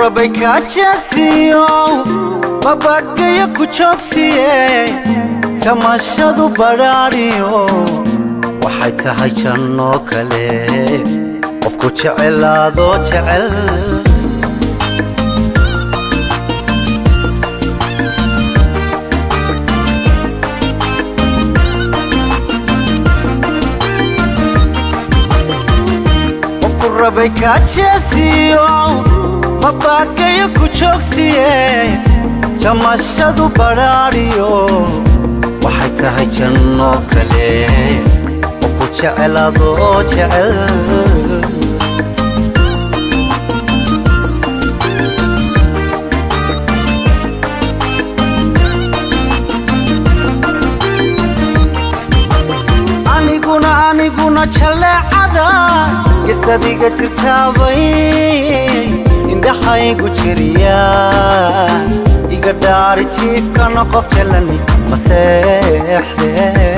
rabay kaajeesiyo babagayo ku joogsiye jamashadu badhaadhiyo waxay tahay janno kale qofku jecelaadoo jecel qofku rabay kaajeesiyo mabagayo ku joogsiye jamashadu badhaadhiyo waxay tahay janno kale qofku jecelaadoo jecel aniguna aniguna jaleecada gestadiga jirtaabay indhaxaygu jiriyaan iga dhaari jiifkana qof jalani maseexde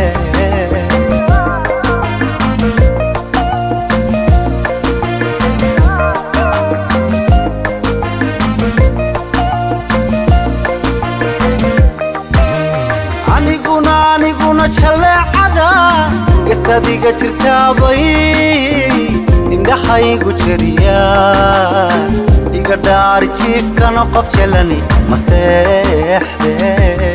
aniguna aniguna jaleecada gestadiga jirtaabay indhaxaygu jiriyaan iga dhaari jiifkana qof jalani maseexde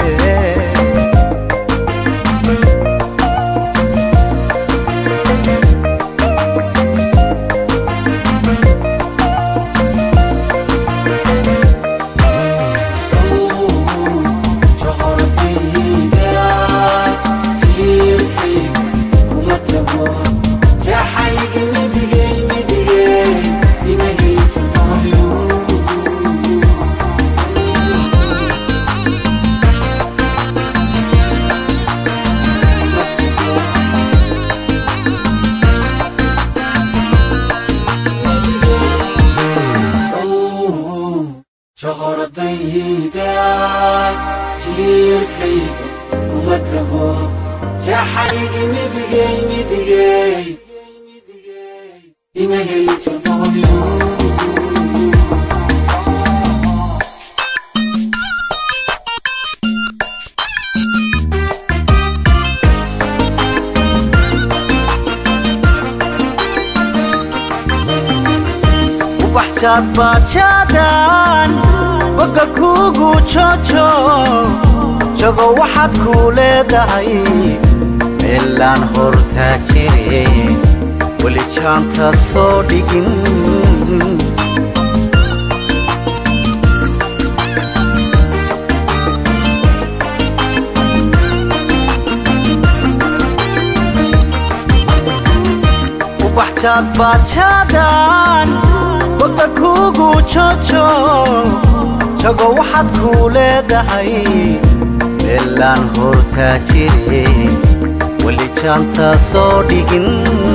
joqordayda jiirkaygu kuma tago jaxaygi midigay midigay imagay jabooyo ubaxjaad baajaadan boga kuugu joojo jago waxaad kuu leedahay meelaan hortaa jire weli jaanta soo dhigin ubaxjaad baajaadan boga kuugu joojo jago waxaad kuu leedahay meelaan hortaa jire weli jaanta soo dhigin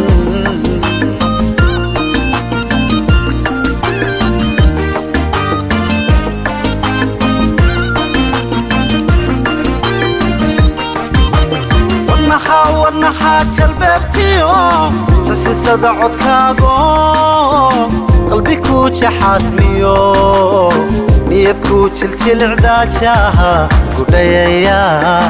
wadnaxaa wadnaxaa jalbeebtiyo sasisada codkaago qalbi kuu jaxaasmiyo niyad kuu jiljilicdaajaha gudhayaya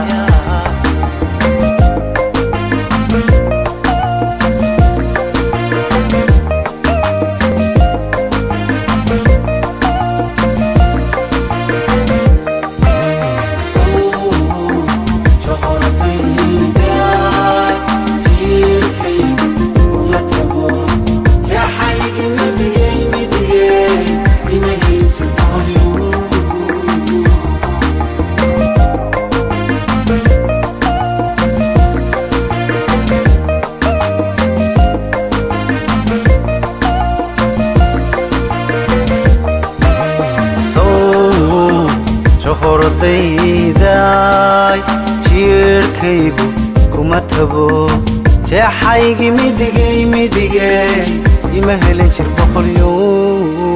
johordayday jiirhkaygu kuma tago jeexaygi midigay midigay ima helin jir boqolyo